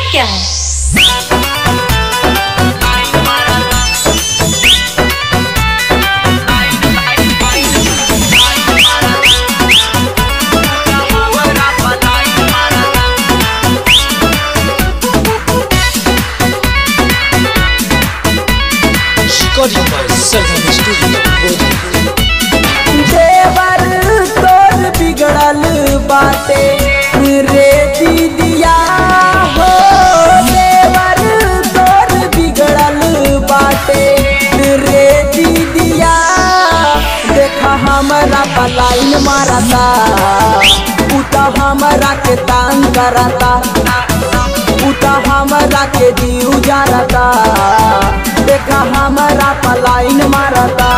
क्या है Recording by Sarvam Studio, Bodhapur. देवर तोर बिगड़ल बाटे रे दीदिया हो देवर तोर बिगड़ल बाटे रे दीदिया देखा हमरा पलाइन मारता उता हमरा के तांग करता उता हमरा के जीव जारता देखा हमरा पलाइन मारता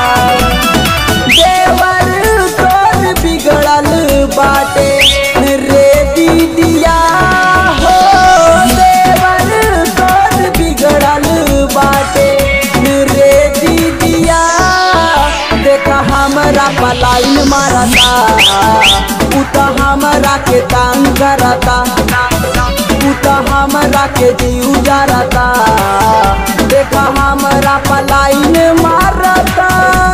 देवर तोर बिगड़ल बाटे रे दीदिया हो देवर तोर बिगड़ल बाटे रे दीदिया देखा हमरा पलाइन मारता उता हमरा के तांग करता उता हमरा के जीव जारता देखा हमरा पलाइन मारता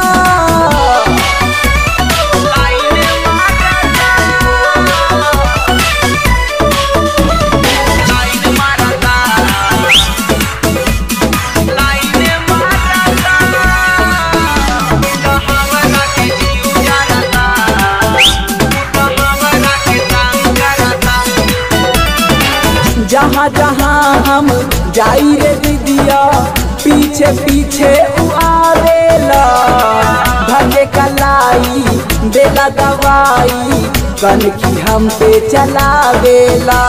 जहाँ जहाँ हम जाई रे दीदिया पीछे पीछे उ आवेला धके कलाई देला दवाई कनखी हम पे चलावेला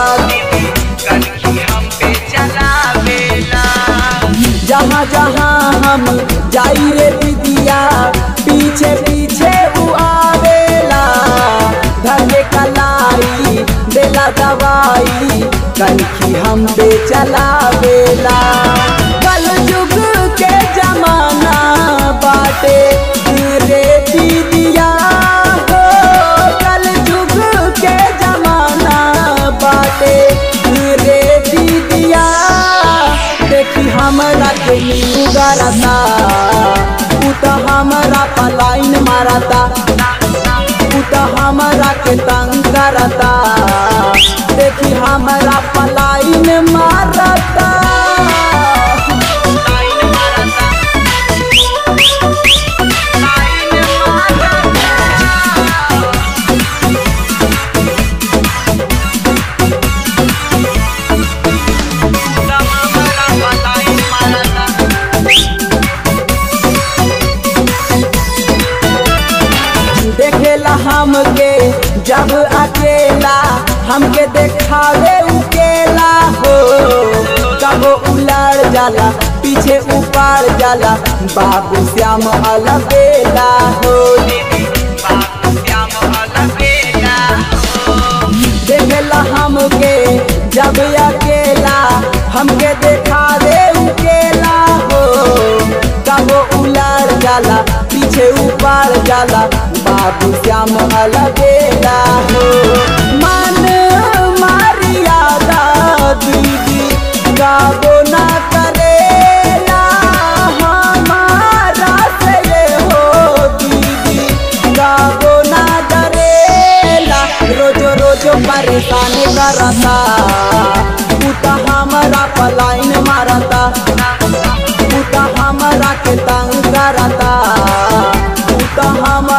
जहाँ जहाँ हम जाई रे दीदिया पीछे पीछे उ आवेला धके कलाई देला दवाई कनखी हम पे चलावेला कल युग के जमाना बाटे रे दीदिया हो कल युग के जमाना बाटे रे दीदिया देखी हमरा के नींबू गरता उ त हमरा पलाइन मारता उ त हमरा के तंग करता देखी हमरा पलाइन मारता देखेला हमके जब अकेला हमके देखावे उकेला हो कब उलड़ जाला पीछे उपाड़ जाला बाबू श्याम अलबेला हो देखेला हमके जब अकेला हमके देखावे उकेला हो कब उलड़ जाला पीछे उपाड़ जाला बाबू श्याम अलबेला हो मन मारियादा दीदी गाबो ना करेला हमारा से ये हो दीदी गाबो ना डरेला रोजो रोजो परेशान करता उता हमारा पलाइन मारता उता हमरा के तंग करता उता हम